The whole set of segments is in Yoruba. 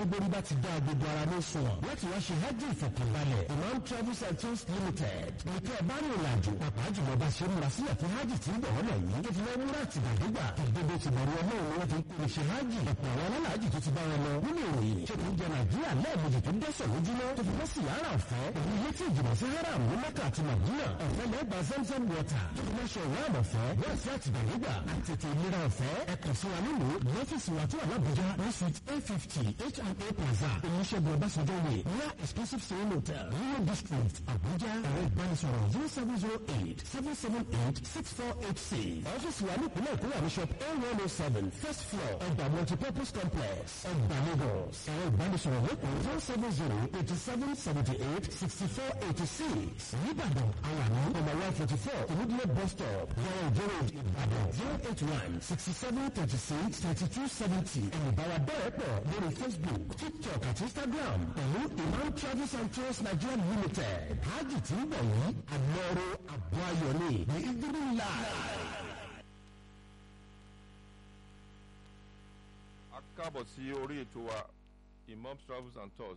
gbogbo rí bá ti dá gbogbo ara ní sùn láti wá ṣe hajj ìfọ̀kànbalẹ̀ imam travels and tours limited nìkẹ́ ẹ̀ bá ní ìrìnàjò pàpà jùlọ bá ṣe múra sílẹ̀ fún hajj tí ń bọ̀ wọ́n lẹ́yìn tó fi lọ́ múra àti gbàdégbà ìdóbo ti bẹ̀rù ọmọ òun wọn ti ń pè ṣe hajj ọ̀pọ̀ àwọn alálàájì tó ti bá wọn lọ nínú ìròyìn ṣe kò ń jẹ nàìjíríà lẹ́ẹ̀mejì tó dẹ́sẹ̀ lójúmọ́ tó fi bọ́ sí yàrá ọ̀fẹ́ òun ilé tí ìjìnà sí haram ní mẹ́kà àti màdínà ọ̀fẹ́ lẹ́gbà zamzam water tó fi lọ́ṣọ ìwádìí ọ̀fẹ́ wọ́n sí àtìgbàdégbà àtètè ìlera ọ̀fẹ́ ẹ̀kọ́ sí wa nílùú lọ́fíìsì wa tó wà lábújá ní suite a fifty H&A plaza olùṣègùn ọbásanjọ́ way near exclusive sale hotel rio district abuja ẹ̀rọ ìbánisọ̀rọ̀ zero seven zero eight seven seven eight six four eight six ọ́fíìsì wa ní ìpínlẹ̀ èkó wà ní shop a one oh seven first floor ọgbà multipurpose complex ọgbà lagos ẹ̀rọ ìbánisọ̀rọ̀ lẹ́kọ̀ọ́ zero seven zero eighty seven seventy eight sixty four eighty six nìbàdàn àwọn àmì ọmọ one forty four ìmúdílé bus stop yàrá ìjọba ìbàdàn zero eight one sixty seven thirty six thirty two seventy ẹ̀rìbára bẹ́ẹ̀ pọ̀ lórí facebook tiktok àti instagram pẹ̀lú imam travels and tours nigeria limited hajj tí ń bọ̀ yìí àlọ́rọ̀ àbọ̀ ayọ̀ ni ní ìdílé láì. a káàbọ̀ sí orí ètò wa imam travels and tours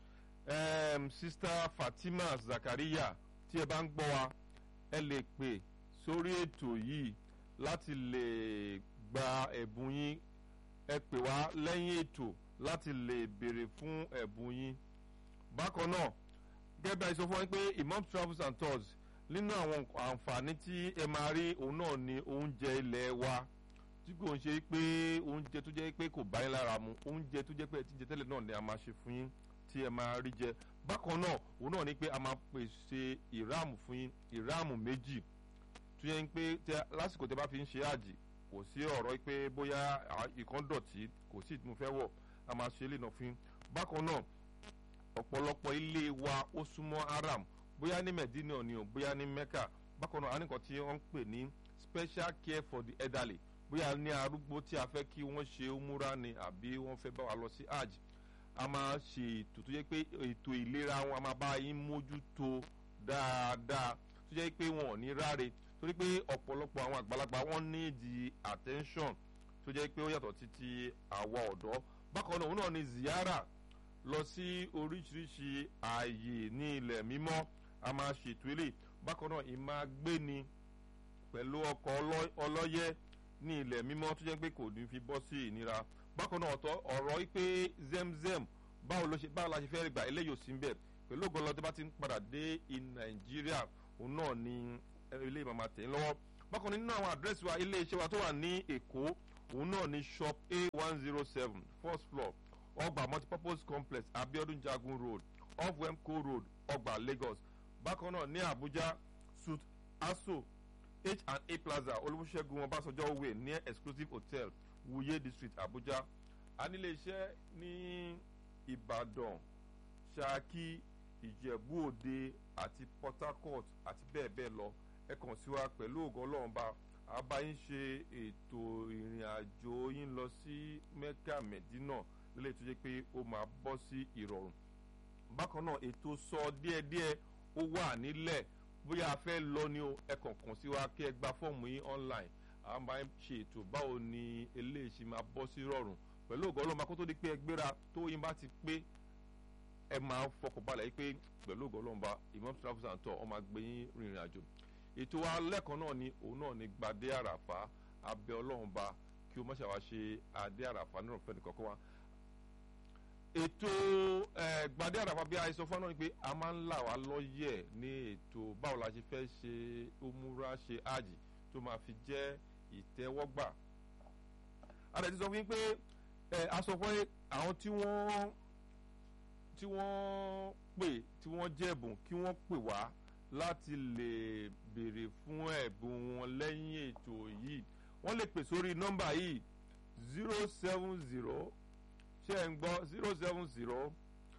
um, sista fatima zakaria tí ẹ bá ń gbọ́ wa ẹ lè pè sórí ètò yìí láti lè gba ẹ̀bùn yín ẹ pè wá lẹ́yìn ètò láti lè béèrè fún ẹ̀bùn yín bákan náà gẹ́gẹ́ bí a sọ fún wa pé imam travels and tours nínú àwọn àǹfààní tí ẹ máa rí òun náà ni oúnjẹ ilẹ̀ wa tí kò ń ṣe pé oúnjẹ tó jẹ́ pé kò bá yín lára mu oúnjẹ tó jẹ́ pé ẹ ti jẹ tẹ́lẹ̀ náà ni a máa ṣe fún yín tí ẹ máa rí jẹ bákan náà òun náà ni pé a máa pèsè ìráàmù fún yín ìráàmù méjì tó yẹ pé lásìkò tẹ bá fi ń ṣe àjì kò sí ọ̀rọ̀ pé bóyá ìkan dọ̀tí kò sí ìtumọ̀ fẹ́ wọ̀ a máa ṣe lè nà fún yín bákan náà ọ̀pọ̀lọpọ̀ ilé wa ó súnmọ́ haram bóyá ní medina ni o bóyá ní mecca bákan náà a ní nǹkan tí wọ́n ń pè ní special care for the elderly bóyá ní arúgbó tí a fẹ́ kí wọ́n ṣe múra ni àbí wọ́n fẹ́ bá wa lọ sí hajj a máa ṣe ètò tó jẹ́ pé ètò ìlera wọn a máa bá yín mójútó dáadáa tó jẹ́ pé wọn ò ní ráre torí pé ọ̀pọ̀lọpọ̀ àwọn àgbàlagbà wọ́n ní di attention tó jẹ́ pé ó yàtọ̀ títí àwa ọ̀dọ́ bákan náà òun náà ni ziyara lọ sí oríṣiríṣi ààyè ní ilẹ̀ mímọ́ a máa ṣètò ilé bákan náà ìmáa gbé ni pẹ̀lú ọkọ̀ ọlọ́yẹ́ ní ilẹ̀ mímọ́ tó jẹ́ pé kò ní fi bọ́ sí ìnira bákan náà ọ̀tọ̀ ọ̀rọ̀ pé zemzem báwo ló ṣe báwo la ṣe fẹ́ gbà eléyìí ò sí ń bẹ̀ pẹ̀lú ògbọ́n lọ́dún bá ti ń padà dé nàìjíríà òun náà ni ilé ìmọ̀ tẹ̀ ń lọ́wọ́ bákan nínú àwọn àdírẹ́sì wa ilé iṣẹ́ wa tó wà ní èkó òun náà ni shop a one zero seven first floor ọgbà multipurpose complex abiodun jagun road off wemco road ọgbà lagos bákan náà ní abuja suit aso h&a plaza olùṣègùn ọbásanjọ́ way near exclusive hotel wuye district abuja anílé iṣẹ́ ní ìbàdàn ṣákí ìjẹ̀bú òde àti port harcourt àti bẹ́ẹ̀ bẹ́ẹ̀ lọ ẹ kàn sí wa pẹ̀lú ògo ọlọ́run bá a bá yín ṣe ètò ìrìn àjò yín lọ sí mecca medina lélẹ̀ tó jẹ́ pé ó máa bọ́ sí ìrọ̀rùn bákan náà ètò sọ díẹ̀díẹ̀ ó wà nílẹ̀ bóyá a fẹ́ lọ ni o ẹ kàn kàn sí wa kí ẹ gba fọ́ọ̀mù yín online a máa ń ṣe ètò báwo ni eléyìí ṣe máa bọ́ sí rọrùn pẹ̀lú ògo ọlọ́run kó tó di pé ẹ gbéra tó yín bá ti pé ẹ máa ń fọkàn balẹ̀ pé pẹ̀lú ògo ọlọ́run bá imam travels and tour ọ máa gbé yín rìnrìn àjò ètò wa lẹ́ẹ̀kan náà ni òun náà ni gbadé àràfà abẹ ọlọ́run bá kí o má ṣàwá ṣe adé àràfà nínú ọ̀fẹ́ nìkan kan wá ètò gbadé àràfà bí a sọ fún ọ náà ni pé a máa ń là wá lọ́yẹ̀ ní ètò báwo la ṣe fẹ́ ṣe omura ṣe àjì tó máa fi jẹ́ ìtẹ́wọ́gbà a lè ti sọ fún yín pé a sọ fún àwọn tí wọ́n tí wọ́n pè tí wọ́n jẹ̀bùn kí wọ́n pè wá láti lè béèrè fún ẹ̀bùn wọn lẹ́yìn ètò yìí wọ́n lè pè sórí nọ́mbà yìí zero seven zero ṣé ẹ̀ ń gbọ́ zero seven zero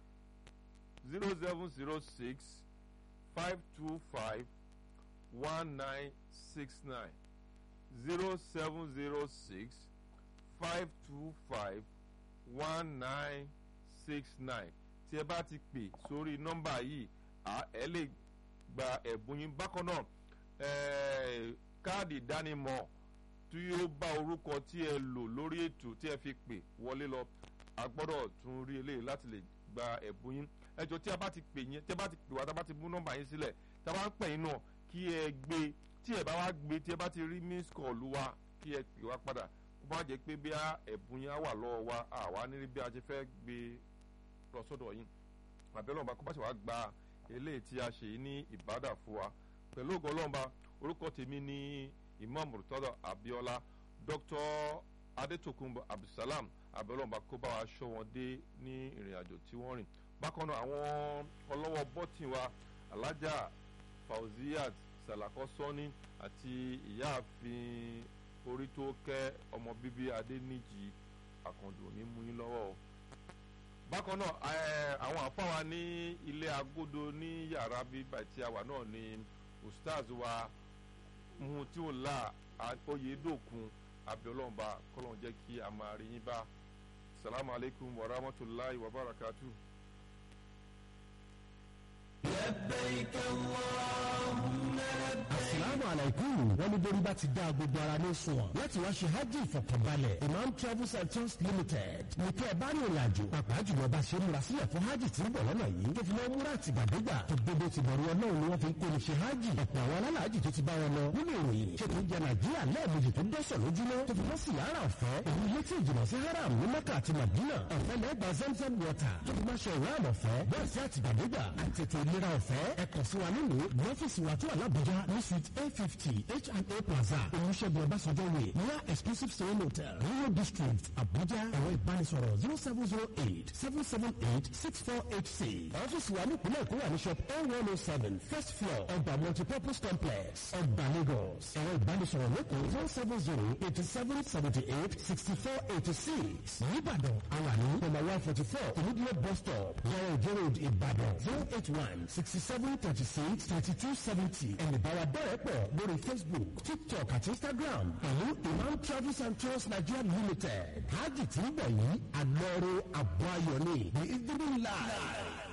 zero seven zero six five two five one nine six nine zero seven zero six five two five one nine six nine tí ẹ bá ti pè sórí nọ́mbà yìí ẹ lè gba ẹ̀bùn yín bákan náà káàdì ìdánimọ̀ tí yóò bá orúkọ tí ẹ lò lórí ètò tí ẹ fi pè wọlé lọ a gbọ́dọ̀ tún rí eléyìí láti lè gba ẹ̀bùn yín ẹjọ́ tí a bá ti pè yín tí a bá ti pè wá tí a bá ti mú nọ́mbà yín sílẹ̀ tí a bá ń pè yín náà kí ẹ gbé tí ẹ bá wá gbé tí ẹ bá ti rí miss call wa kí ẹ pè wá padà kó má jẹ́ pé bí ẹ̀bùn yín á wà lọ́wọ́ wa àwa ní bí a ṣe fẹ́ gbé lọ sọ́dọ̀ yín àbẹ́lẹ́ ọ̀nba kó bá ṣe wá gba eléyìí tí a ṣe yìí ní ìbádà fún wa pẹ̀lú ògo ọlọ́mba orúkọ tèmi ní imam murtada abiola dr adetokunbo abdulsalam abẹ́lẹ́ ọ̀nba kó bá wa ṣọ́ wọn dé ní ìrìn àjò tí wọ́n rìn bákan náà àwọn ọlọ́wọ́ bọ́tìn wa alájà fauziat salako sọ́ni àti ìyáàfin orí tó kẹ́ ọmọ bíbí adéníjì àkàndù ní mú yín lọ́wọ́ o bákan náà àwọn àfáwa ní ilé agodo ní yàrá bíbá tí a wà náà ni ustaz wa muhutiula oyedokun abiolomba kọlọn jẹ́ kí a máa rí yín bá salamu alaykum wa rahmatulahi wa barakatuh. لبيك اللهم لبيك asalaamu alaykum wọn ní borí bá ti dá gbogbo ara ní sunwọ̀n láti wá ṣe hajj ìfọ̀kànbalẹ̀ imam travels and tours limited ní kẹ́ ẹ bá ní ìrìn àjò pàápàá jùlọ bá ṣe múra sílẹ̀ fún hajj tí ń bọ̀ lọ́nà yìí tó fi mọ́ múra àtìgbàdégbà tó gbogbo ti bọ̀rù ọlọ́run ni wọ́n fi ń kó ní ṣe hajj ọ̀pọ̀ àwọn alálàájì tó ti bá wọn lọ nínú ìròyìn ṣe tó ń jẹ nàìjíríà lẹ́ẹ̀mejì tó dẹ́sẹ̀ lójúmọ́ tó fi mọ́ sí yàrá ọ̀fẹ́ òun ilé tí ìjìnà sí haram ní mẹ́kà àti madina ọ̀fẹ́ lẹ́gbàá zamzam water tó fi máa ṣe ìwáàmù ọ̀fẹ́ bẹ́ẹ̀ sí àtìgbàdégbà àti ètò ìlera ọ̀fẹ́ ẹ kàn sí wa nílùú ní ọ́fíìsì wa tó wà lábújá ní suite a fifty H&A Plaza olùṣègùn ọbásanjọ́ way near exclusive stone hotel Rio district Abuja ẹ̀rọ ìbánisọ̀rọ̀ zero seven zero eight seven seven eight six four eight six ọ́fíìsì wa nípìnlẹ̀ Èkó wà ní shop a one oh seven first floor ọgbà multipurpose complex ọgbà Lagos ẹ̀rọ ìbánisọ̀rọ̀ lẹ́kọ̀ọ́ zero seven zero eighty seven seventy eight sixty four eighty six Ìbàdàn àwàní number one forty four Olúdíyẹ bus stop yàrá ìjọ road Ìbàdàn zero eight one sixty seven thirty six thirty two seventy ẹ̀nìbáwa bẹ̀rẹ̀ pọ̀ lórí Facebook TikTok àti Instagram pẹ̀lú Imam Travels and Tours Nigeria Limited hajj tí ń bọ̀ yìí àlọ́rọ̀ àbọ̀ ayọ̀ ni the evening live.